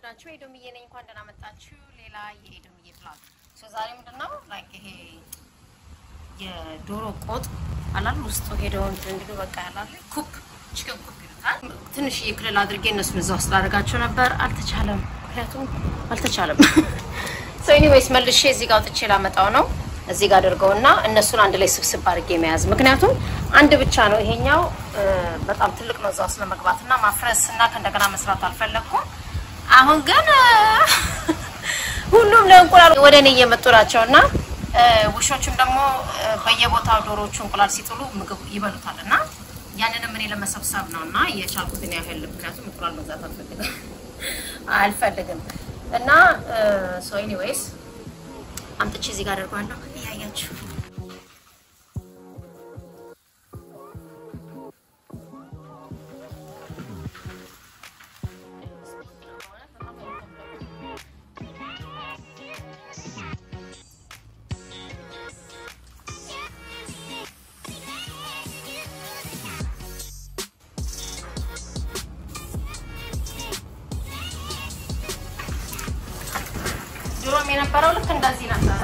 ናችሁ? ኤዶምዬ ነኝ። እንኳን ደህና መጣችሁ። ሌላ የኤዶምዬ ፕላግ ሶ ዛሬ ምንድን ነው ላይክ ይሄ የዶሮ ቆጥ አላል ውስጡ ሄደው እንግዲህ በቃ ያላል ኩክ ቺከን ኩክ ይሉታል። ትንሽ የክልል አድርጌ እነሱን እዛ ውስጥ ላደርጋቸው ነበር፣ አልተቻለም። ምክንያቱም አልተቻለም። ሶ ኤኒዌይስ መልሼ እዚህ ጋር አውጥቼ ላመጣው ነው እዚህ ጋር አድርገውና እነሱን አንድ ላይ ስብስብ አድርጌ መያዝ። ምክንያቱም አንድ ብቻ ነው ይሄኛው በጣም ትልቅ ነው እዛ ውስጥ ለመግባት እና ማፍረስ እና ከእንደገና መስራት አልፈለግኩም። አሁን ግን ሁሉም ለእንቁላል ወደ እኔ እየመጡ ናቸው እና ውሾቹም ደግሞ በየቦታው ዶሮዎቹ እንቁላል ሲጥሉ ምግብ ይበሉታል እና ያንንም እኔ ለመሰብሰብ ነው እና የቻልኩትን ያህል ምክንያቱም እንቁላል መግዛት አልፈልግም አልፈልግም እና ሶ ኤኒዌይስ አምጥቼ እዚህ ጋር አደርገዋለሁ እያያችሁ ድሮም የነበረው ልክ እንደዚህ ነበረ።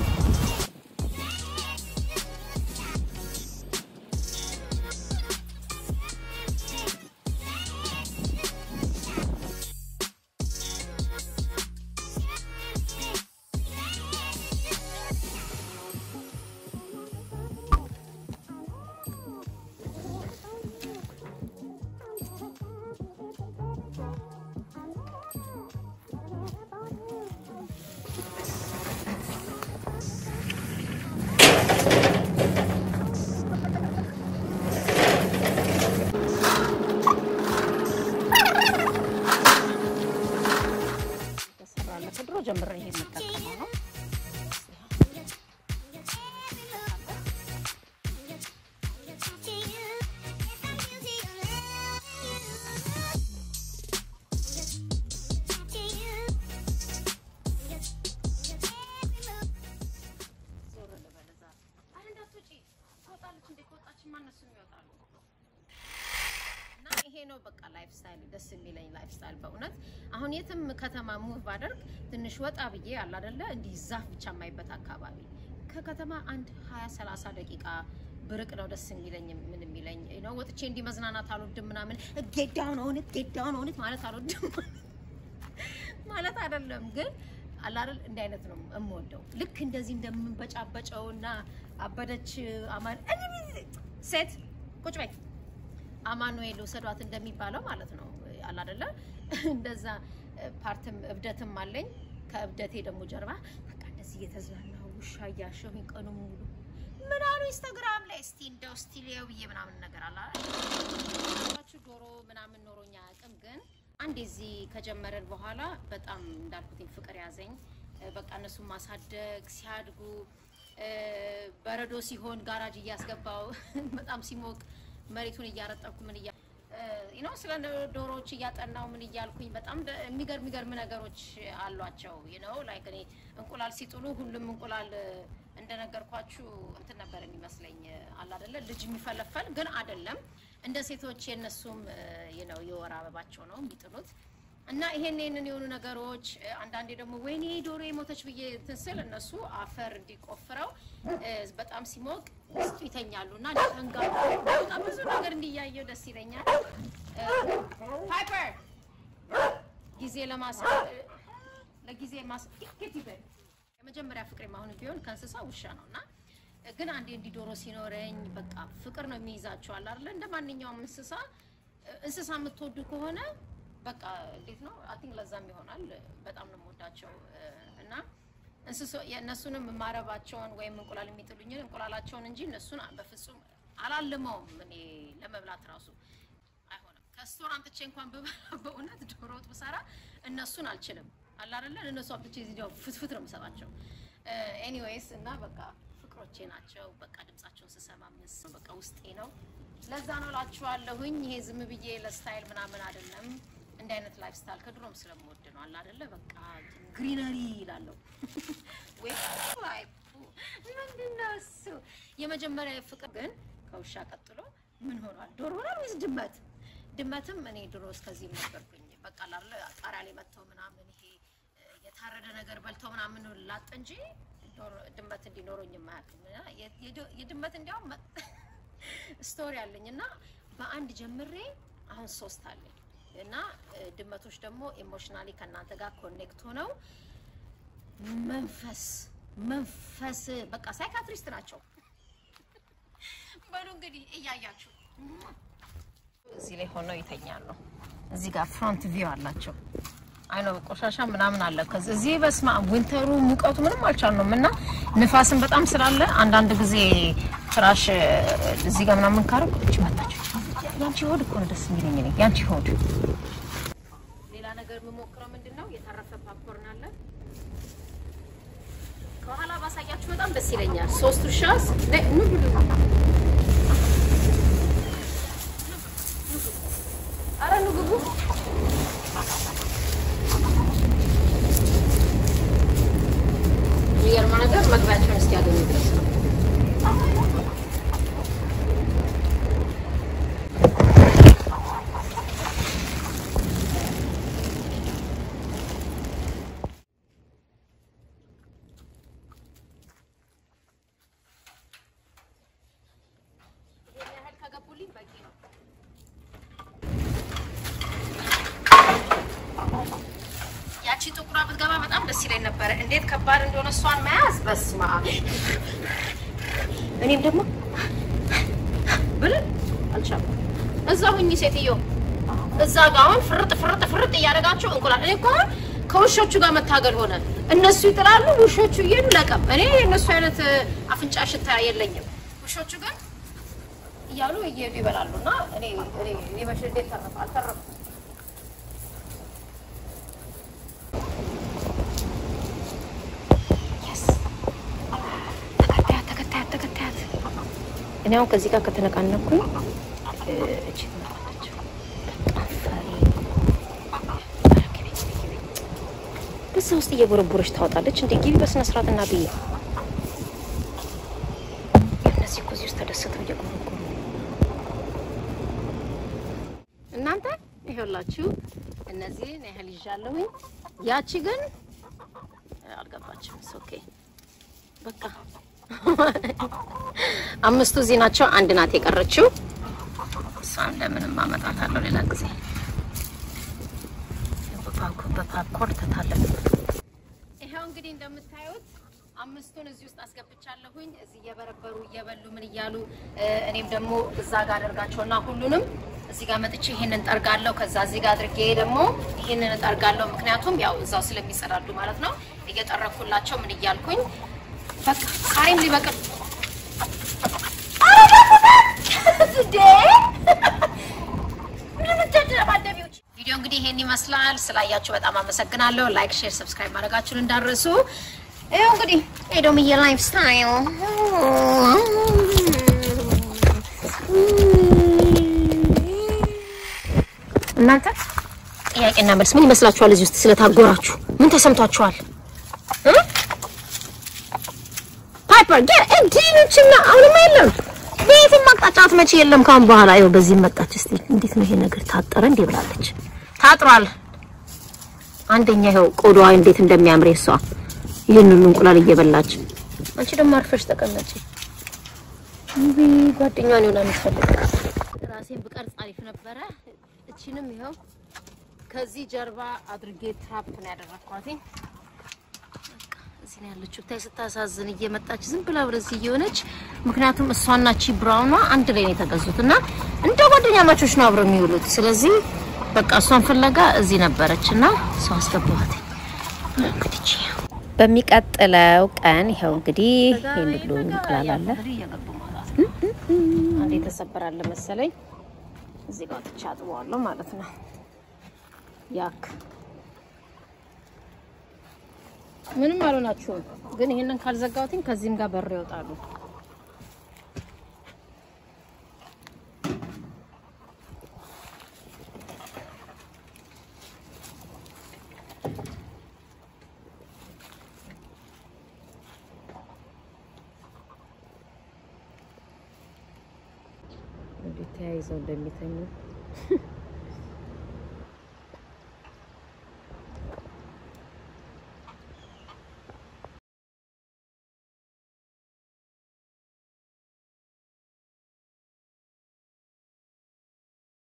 ከድሮ ጀምሬ ይሄ የምጠቀመው ነው። ይሄ ነው በቃ ላይፍ ስታይል ደስ የሚለኝ ላይፍ ስታይል በእውነት አሁን የትም ከተማ ሙቭ ባደርግ ትንሽ ወጣ ብዬ አለ አይደለ እንዲህ ዛፍ ብቻ የማይበት አካባቢ ከከተማ አንድ 20 30 ደቂቃ ብርቅ ነው ደስ የሚለኝ ምን የሚለኝ ነው ወጥቼ እንዲህ መዝናናት አልወድም ምናምን እጌዳውን ሆነት ጌዳውን ሆነት ማለት አልወድም ማለት አይደለም ግን አላረል እንዲህ አይነት ነው የምወደው ልክ እንደዚህ እንደምንበጫበጨው እና አበደች አማን ሴት ቁጭ በይ አማኑኤል ውሰዷት እንደሚባለው ማለት ነው አለ አይደለ? እንደዛ ፓርትም እብደትም አለኝ። ከእብደቴ ደግሞ ጀርባ በቃ እንደዚህ እየተዝናናሁ ውሻ እያሸሁኝ ቀኑ ሙሉ ምን አሉ ኢንስታግራም ላይ እስቲ እንደው እስቲ ሊየው ብዬ ምናምን ነገር አለ አይደል? ዶሮ ምናምን ኖሮኛ አያውቅም፣ ግን አንድ እዚህ ከጀመረን በኋላ በጣም እንዳልኩትኝ ፍቅር ያዘኝ። በቃ እነሱን ማሳደግ ሲያድጉ በረዶ ሲሆን ጋራጅ እያስገባው በጣም ሲሞቅ መሬቱን እያረጠብኩ ምን እያ ነው ስለ ዶሮዎች እያጠናው ምን እያልኩኝ በጣም የሚገርም የሚገርም ነገሮች አሏቸው። ነው ላይክ እኔ እንቁላል ሲጥሉ ሁሉም እንቁላል እንደነገርኳችሁ እንትን ነበር የሚመስለኝ አለ አይደለ ልጅ የሚፈለፈል ግን አይደለም። እንደ ሴቶች የነሱም ነው የወር አበባቸው ነው የሚጥሉት እና ይሄን ይሄንን የሆኑ ነገሮች አንዳንዴ ደግሞ ወይኔ ዶሮ የሞተች ብዬ እንትን ስል እነሱ አፈር እንዲቆፍረው በጣም ሲሞቅ ውስጡ ይተኛሉ እና ንጋ በጣም ብዙ ነገር እንዲያየው ደስ ይለኛል። ፓይፐር ጊዜ ለማስ ለጊዜ ማስ ይበል የመጀመሪያ ፍቅሬ አሁን ቢሆን ከእንስሳ ውሻ ነው እና ግን አንዴ እንዲህ ዶሮ ሲኖረኝ በቃ ፍቅር ነው የሚይዛቸዋል አይደለ እንደ ማንኛውም እንስሳ እንስሳ የምትወዱ ከሆነ በቃ እንዴት ነው አቲንክ ለዛም ይሆናል በጣም ነው የምወዳቸው እና እንስሶ የእነሱንም ማረባቸውን ወይም እንቁላል የሚጥሉኝን እንቁላላቸውን እንጂ እነሱን በፍጹም አላልመውም። እኔ ለመብላት ራሱ አይሆንም። ከስቶር አምጥቼ እንኳን ብበላ በእውነት ዶሮ ወጥ ብሰራ እነሱን አልችልም። አለ አይደለ እነሱ አምጥቼ እዚህ ያው ፍትፍት ነው የምሰጣቸው። ኤኒዌይስ እና በቃ ፍቅሮቼ ናቸው። በቃ ድምጻቸውን ስሰማ ምስ በቃ ውስጤ ነው። ለዛ ነው እላችኋለሁኝ። ይሄ ዝም ብዬ ለስታይል ምናምን አይደለም። እንደ አይነት ላይፍ ስታይል ከድሮም ስለምወድ ነው። አለ አይደለ በቃ ግሪነሪ ይላለሁ ወይ ላይ ምንድን ነው እሱ የመጀመሪያ ፍቅር ግን ከውሻ ቀጥሎ ምን ሆኗል? ዶሮ ሆኗል ወይስ ድመት? ድመትም እኔ ድሮ እስከዚህም ነበርኩኝ በቃ ላለ ጣሪያ ላይ መጥተው ምናምን ይሄ እ፣ የታረደ ነገር በልተው ምናምን ላጥ እንጂ ዶሮ- ድመት እንዲኖረኝ የማያውቅም። እና የ- የድ- የድመት እንዲያውም መ- ስቶሪ አለኝ እና በአንድ ጀምሬ አሁን ሶስት አለኝ እና እ፣ ድመቶች ደግሞ ኢሞሽናሊ ከእናንተ ጋር ኮኔክት ሆነው መንፈስ መንፈስ በቃ ሳይካትሪስት ናቸው። በሉ እንግዲህ እያያችሁ እዚህ ላይ ሆነው ይተኛሉ። እዚህ ጋር ፍሮንት ቪው አላቸው። አይኖ ቆሻሻ ምናምን አለ። ከዚህ እዚህ በስማ ዊንተሩ ሙቀቱ ምንም አልቻልነውም እና ንፋስን በጣም ስላለ አንዳንድ ጊዜ ፍራሽ እ፣ እዚህ ጋር ምናምን ካረግ እች መጣች። ያንቺ ሆድ እኮ ነው ደስ የሚለኝ እኔ ያንቺ ሆድ። ሌላ ነገር የምሞክረው ምንድን ነው የተረፈ ፓፕኮርን አለ ከኋላ ባሳያችሁ በጣም ደስ ይለኛል። ሶስት ውሻ ነ- ኑ ብሉ። ኧረ ኑ ግቡ። የሚገርመው ነገር መግቢያቸውን እስኪያገኙ ድረስ ነው። ይሄን ያህል ከገቡልኝ በቂ ነው። ያቺ ጥቁሯ ብትገባ በጣም ደስ ይለኝ ነበረ። እንዴት ከባድ እንደሆነ እሷን መያዝ በስማ እኔም ደግሞ ብል አልቻልኩም። እዛ ሁኚ ሴትዮ፣ እዛ ጋ አሁን ፍርጥ ፍርጥ ፍርጥ እያደረጋችሁ እንቁላል። እኔ እኮ አሁን ከውሾቹ ጋር መታገል ሆነ። እነሱ ይጥላሉ፣ ውሾቹ እየሄዱ ለቀም። እኔ የእነሱ አይነት አፍንጫ ሽታ የለኝም። ውሾቹ ግን እያሉ እየሄዱ ይበላሉ። እና እኔ እኔ እኔ መቼ እንዴት ተረፈ አልተረፍኩም። ተከታያት ተከታያት ተከታያት። እኔ አሁን ከዚህ ጋር ከተነቃነኩኝ እ፣ እቺ ትመጣለች። በጣም ፈሪ ኧረ ግቢ፣ ግቢ፣ ግቢ። በዛ ውስጥ እየቦረቦረች ታወጣለች። እንደ ግቢ በስነ ስርዓት እና ብዬ እነዚህ እኮ እዚህ ውስጥ ተደስተው እየጎረጎሩ እናንተ ይኸውላችሁ እነዚህን ያህል ይዣለሁኝ። ያቺ ግን አልገባችም። ኦኬ በቃ አምስቱ እዚህ ናቸው። አንድ ናት የቀረችው። እሷን እንደምንም አመጣታለሁ ሌላ ጊዜ። በፓፕኮርን ተታለፍ። ይኸው እንግዲህ እንደምታዩት አምስቱን እዚህ ውስጥ አስገብቻለሁኝ። እዚህ እየበረበሩ እየበሉ ምን እያሉ እ፣ እኔም ደግሞ እዛ ጋር አደርጋቸውና ሁሉንም እዚህ ጋር መጥቼ ይሄንን ጠርጋለሁ። ከዛ እዚህ ጋር አድርጌ ደግሞ ይሄንን እጠርጋለሁ። ምክንያቱም ያው እዛው ስለሚጸዳዱ ማለት ነው። እየጠረኩላቸው ምን እያልኩኝ በቃ ቃሪም ሊበቅል ቪዲዮ እንግዲህ ይሄን ይመስላል። ስላያችሁ በጣም አመሰግናለሁ። ላይክ፣ ሼር፣ ሰብስክራይብ ማድረጋችሁን እንዳረሱ። ይኸው እንግዲህ ኤዶምዬ ላይፍ ስታይል እናንተ ጥያቄና መልስ ምን ይመስላችኋል? እዚህ ውስጥ ስለታጎራችሁ ምን ተሰምቷችኋል? ፓይፐር ጌ እንዲኖችና አሁንም የለም በየትም አቅጣጫት መቼ የለም። ካሁን በኋላ ይኸው በዚህ መጣች። እስቲ እንዴት ነው ይሄ ነገር ታጠረ እንዴ ብላለች። ታጥሯል። አንደኛ ይኸው ቆዳዋ እንዴት እንደሚያምር እሷ ይህንን እንቁላል እየበላች፣ አንቺ ደግሞ አርፈሽ ተቀመጪ። እንቢ ጓደኛዋን ይሆናል የምትፈልግ። ራሴን ብቀርጽ አሪፍ ነበረ። እቺንም ይኸው ከዚህ ጀርባ አድርጌ ትራፕ ነው ያደረኳት። እዚህ ነው ያለችው። ታይ ስታሳዝን እየመጣች ዝም ብላ ወደዚህ እየሆነች ምክንያቱም እሷና ቺ ብራውኗ አንድ ላይ ነው የተገዙት እና እንደ ጓደኛ ማቾች ነው አብረው የሚውሉት። ስለዚህ በቃ እሷን ፍለጋ እዚህ ነበረች እና ሰው አስገባኋት። እንግዲህ በሚቀጥለው ቀን ይኸው እንግዲህ ይሄን ሁሉ እንቁላል አለ። አንዴ ተሰበራለ መሰለኝ እዚህ ጋር ትቻ አጥበዋለሁ ማለት ነው ያክ ምንም አልሆናችሁም፣ ግን ይሄንን ካልዘጋሁትኝ ከዚህም ጋር በር ይወጣሉ። እንዴት ተያይዘው እንደሚተኙ